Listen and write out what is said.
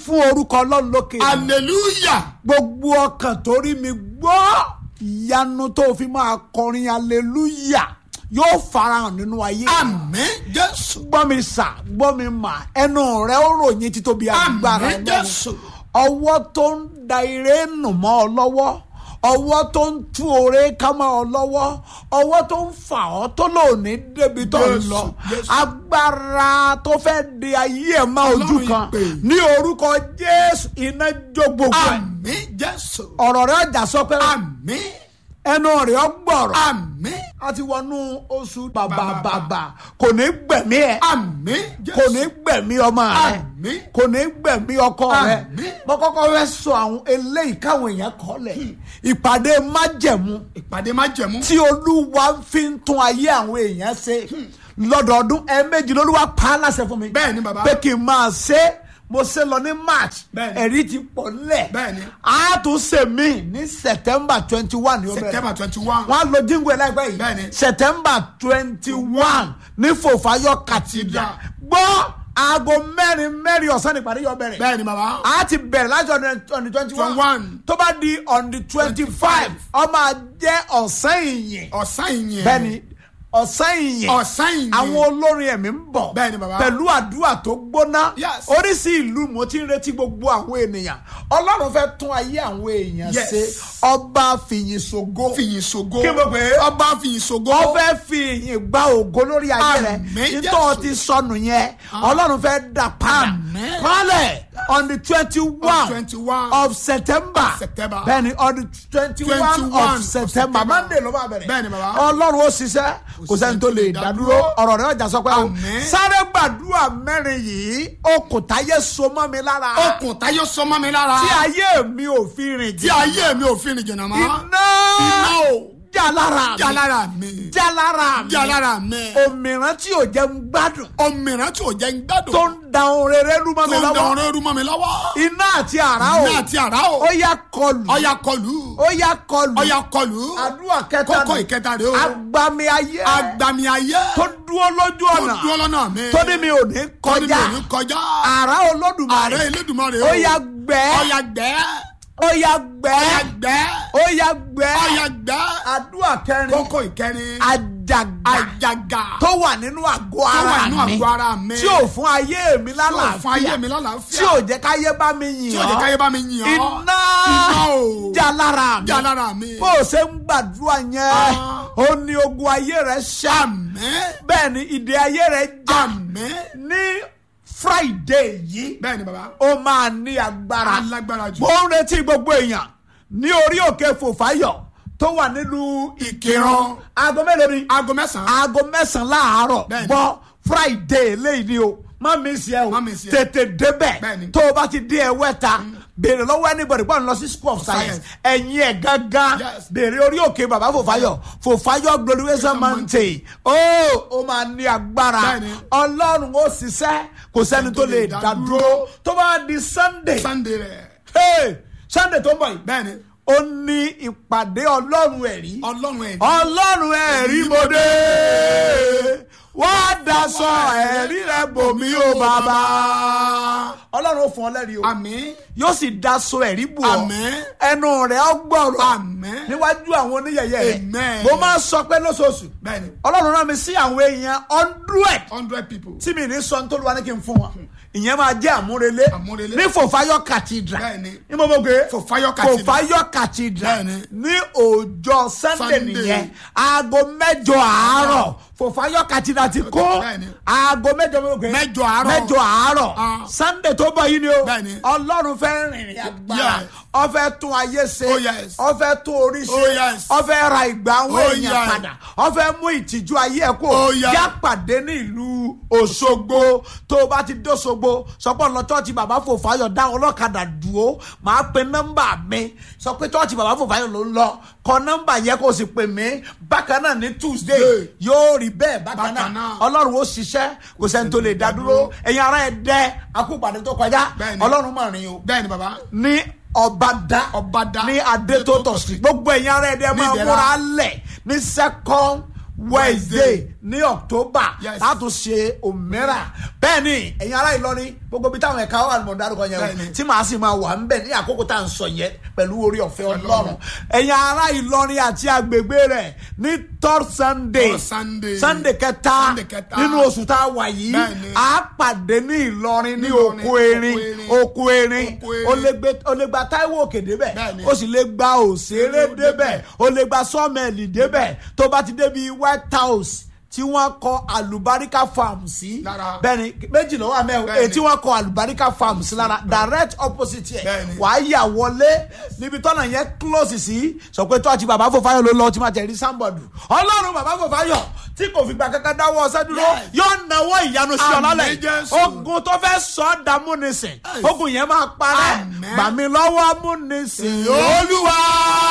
fún orúkọ ọlọ́run lókè hallelujah gbogbo ọkàn tó rí mi gbọ́ ìyanu tó fi máa kọrin hallelujah yóò farahàn nínú ayé àmín jésù gbọ́ mi sà gbọ́ mi mà ẹnu rẹ ó ròyìn títóbi agbára àmín Ọlọ́run jésù ọwọ́ tó ń da ire nù mọ́ ọ lọ́wọ́ ọwọ́ tó ń tú oore ká mọ́ ọ lọ́wọ́ ọwọ́ tó ń fà ọ́ tó lòní débi tó ń Jésù, lọ Jésù. agbára tó fẹ́ di ayé ẹ̀ mọ́ ojú Ọlọ́run kan ìpè. ní orúkọ jésù iná jó gbogbo ẹ̀ àmín jésù ọ̀rọ̀ rẹ̀ ọjà sọ pé àmín ẹnu rẹ̀ ọ gbọ̀rọ̀ àmín a ti wọnú oṣù bàbàbàbà kò ní gbẹ̀mí ẹ̀ àmín jésù kò ní gbẹ̀mí ọmọ rẹ̀ àmín kò ní gbẹ̀mí ọkọ rẹ̀ Àmín. mo kọ́kọ́ fẹ́ sọ àwọn eléyìí káwọn èèyàn kọ́ lẹ̀ ìpàdé májẹ̀mú ìpàdé má jẹ̀mú tí olúwa fi ń tún ayé àwọn èèyàn ṣe lọ́dọọdún ẹ̀ẹ̀mejì lolúwa pa á láṣẹ fún mi Bẹ́ẹ̀ ni, bàbá. pé kí n máa ṣe é. mo ṣe lọ ní march Bẹ́ẹ̀ ni. ẹ̀rí ti pọ̀ nílẹ̀ Bẹ́ẹ̀ ni. a tún ṣe mí ní september twenty one ní ó bẹ̀rẹ̀ september twenty one wọ́n á lo jíǹgù ẹ̀ láìpẹ́ yìí Bẹ́ẹ̀ ni. september twenty one ní fòfáyọ cathedral gbọ́ aago mẹ́rin mẹ́rin ọ̀sán nípàdé yọ bẹ̀rẹ̀ bẹ́ẹ̀ ni bàbá a ti bẹ̀rẹ̀ láti on the on the twenty one 21. tó bá di on the twenty five ó máa jẹ́ ọ̀sán ìyìn ọ̀sán ìyẹn bẹ́ẹ̀ni ọ̀sán ìyìn ọ̀sán ìyẹn àwọn olórin ẹ̀mí ń bọ̀ Bẹ́ẹ̀ ni, bàbá. pẹ̀lú àdúrà tó gbóná Yes. oríṣi ìlú mo ti ń retí gbogbo àwọn ènìyàn ọlọ́run fẹ́ tún ayé àwọn èèyàn Yes. ṣe ọba fìyìn ṣògo fìyìn ṣògo Kí mo pè é? ọba fìyìn ṣògo ó fẹ́ fi ìyìn gba ògo lórí ayé rẹ̀ Àmín, nítorí Jésù. ti sọnù yẹn ọlọ́run fẹ́ dà padà Àmín. kọ́lẹ̀ on the twenty one 21 of september September. bẹ́ẹ̀ni on the twenty one 21 of of september September. monday ló máa bẹ̀rẹ̀ Bẹ́ẹ̀ni, bàbá. ọlọ́run ó ṣiṣẹ́ kò sẹ́ni tó lè dádúró ọ̀rọ̀ rẹ̀ ọjà sọ pé o Àmín. sáré gbàdúrà mẹ́rin yìí okùn táyé so mọ́ mi lára okùn táyé sọmọ mi lára tí ayé mi ò fi rìn tí jìn ayé mi ò fi rìn jìnnà mọ́ iná iná o jà lára mi jà lára mi jà lára mi jà lára mi òmìrán tí ò jẹ́ ń gbádùn òmìnira tí ò jẹ́ ń gbádùn tó ń da ohun rere rú mọ́ tó mi ń dán lọ́wọ́ ọ̀rẹ́ rú mọ́ mi lọ́wọ́ iná àti àrá o ní àti àrá o ó yá kọlù ọya kọlù ó yá kọlù ọya kọlù àdúrà kẹta kókó nù. ìkẹta rẹ o agbami ayé agbami ayé tó dúró lójú tó ọ̀nà dúró lọ́nà mi tó ní mi ò ní tó ní mi kọjá ò ní kọjá àrá olódùmarè ààrẹ Elédùmarè ó yá gbẹ́ ọya gbẹ́ ó yá ọya gbẹ́ gbẹ́ ó yá gbẹ́ ọya gbẹ́ àdúrà kẹrin kókó ìkẹrin àjàgà àjàgà tó wà nínú àgọ́ tó wà ara nínú mi àgọ́ ara mi tí ò fún ayé mi tí ò fún ayé lálàáfíà mi lálàáfíà tí ò jẹ́ káyé bá mi yìn tí ò jẹ́ káyé ọ́ bá mi yìn ọ́ iná iná o jà lára mi jà lára mi bó o ṣe ń gbàdúrà yẹn Ah. ó ní ogun ayé rẹ ṣá àmín bẹ́ẹ̀ ni ìdè ayé rẹ já àmín ní friday yìí bẹ́ẹ̀ ni bàbá ó máa ní agbára alágbára jù mo ń retí gbogbo èèyàn ní orí òkè fòfáyọ̀ tó wà nílùú ìkìrán aago mélòó ni aago mẹ́sàn-án aago mẹ́sàn-án láàárọ̀ Bẹ́ẹ̀ni. gbọ́ friday léyìí ni o má mi sí ẹ o Má miss ẹ. tètè débẹ̀ Bẹ́ẹ̀ni. tó o bá ti dé ẹwẹ́ ta béèrè lọ́wọ́ anybody gbọ́dọ̀ lọ sí school of science Science. ẹ̀yin ẹ̀ gángan Yes. béèrè orí òkè bàbá fòfáyọ̀ fòfáyọ̀ glorification mountain ó ó máa ní agbára Bẹ́ẹ̀ni. ọlọ́run ó ṣiṣẹ́ kò sẹ́ni tó lè dá dúró tó bá di sunday sunday rẹ̀ hey, sunday tó ń bọ̀ yìí bẹ́ẹ̀ ni ó ní ìpàdé ọlọ́run ẹ̀rí ọlọ́run ẹ̀ ọlọ́run ẹ̀rí mo dé wá daṣọ ẹ̀rí rẹ bòmí o bàbá ọlọ́run ó fún ọ lẹ́rìí o àmín yóò sì daṣọ ẹ̀rí bò ọ Àmín. ẹnu rẹ ọ gbọ́rọ̀ Àmín. níwájú àwọn oníyẹyẹ rẹ Amen. mo máa ń sọ pé lóṣooṣù bẹ́ẹ̀ ni ọlọ́run rán mi sí àwọn èèyàn hundred hundred people tí mi ní sọ nítorí wa ní kí n fún wọn ìyẹn máa jẹ́ àmúrelé Àmúrelé. ní fòfáyọ̀ cathedral Bẹ́ẹ̀ni. ní mo mọ̀ pé Fòfáyọ̀ Cathedral. fòfáyọ̀ cathedral Bẹ́ẹ̀ni. ní ọjọ́ sunday Sunday. nìyẹn aago mẹ́jọ àárọ̀ fòfáyọ̀ cathedral ti kó Bẹ́ẹ̀ni. aago mẹ́jọ mo mọ̀ pé Mẹ́jọ àárọ̀. mẹ́jọ àárọ̀ Ah. sunday tó bọ̀ yìí ni o Bẹ́ẹ̀ni. ọlọ́run fẹ́ rìnrìn agbára Yes. ó fẹ́ tún ayé ṣe Oh, yes. ó fẹ́ tún orí ṣe Oh, yes. ó fẹ́ ra ìgbà àwọn Oh, èèyàn yes. padà ó fẹ́ mú ìtìjú ayé ẹ̀ kó Oh, yes. yá pàdé ní ìlú òṣogbo tó o bá ti dóṣogbo sọpọ́ lọ chọ́ọ̀chì bàbá fòfáyọ̀ dá ọlọ́kadà dúró màá pe nọ́mbà mi sọ pé chọ́ọ̀chì bàbá fòfáyọ̀ ló ń lọ kọ nọ́mbà yẹn kó o sì pè mí bákan náà ní tuesday Tuesday. yóò rí bẹ́ẹ̀ bákan Bákan náà náà. ọlọ́run ó ṣiṣẹ́ kò sẹ́ni tó lè dá dúró ẹ̀yin ará ẹ̀ dẹ́ akúpàdé tó kọjá Bẹ́ẹ̀ni. ọlọ́run mọ̀ rìn o bẹ́ẹ̀ ni bàbá ní ọbàdà Ọbàdà. ní adétótò street gbogbo ẹ̀yin ará ẹ̀dẹ̀ máa Ìdẹ̀ra. múra lẹ̀ ní second wednesday ní october Yes. látún ṣe òmíràn bẹ́ẹ̀ ni ẹ̀yin ará ìlọrin gbogbo bí táwọn ẹ̀ka wà ní mọ̀ dárúkọ yẹn o Bẹ́ẹ̀ ni. tí màá sì máa wà ń bẹ̀ ní àkókò tá à ń sọ yẹn pẹ̀lú orí ọ̀fẹ́ ọlọ́run ẹ̀yin ará ìlọrin àti agbègbè rẹ̀ ní third sunday Third Sunday. sunday kẹta Sunday kẹta. nínú oṣù tá a wà yìí Bẹ́ẹ̀ ni. a pàdé ní ìlọrin ní Ìlọrin, oko erin Oko oko erin Oko Erin. o lè gbé o lè gba taiwo òkè débẹ̀ Bẹ́ẹ̀ ni. o sì lè gba òṣèré débẹ̀ o lè gba sọ́ọ̀mẹ̀lì débẹ̀ tó bá ti débi white house tí wọ́n kọ alubarika farm sí Lára. bẹ́ẹ̀ni méjì lọ́wọ́ àmẹ́ Bẹ́ẹ̀ni. èyí tí wọ́n kọ alubarika farm sí lára direct opposite yẹ Bẹ́ẹ̀ni. wàá yà wọlé níbi tọ́nà yẹn close sí sọ pé tó àti bàbá fòfáyọ̀ ló lọ tí máa tẹ̀rí sáńbọ̀dù ọlọ́run bàbá fòfáyọ̀ tí kò fi gbà kankan dáwọ́ ọsẹ́ dúró Yes. yóò náwó ìyanu sí ọ Àmín, lálẹ́ yìí. Jésù. ogun tó fẹ́ sọ ọ́ dààmú nísìn Yes. ogun yẹn máa parẹ́ Àmín. gbà mí lọ́wọ́ mú nísìn Olúwa.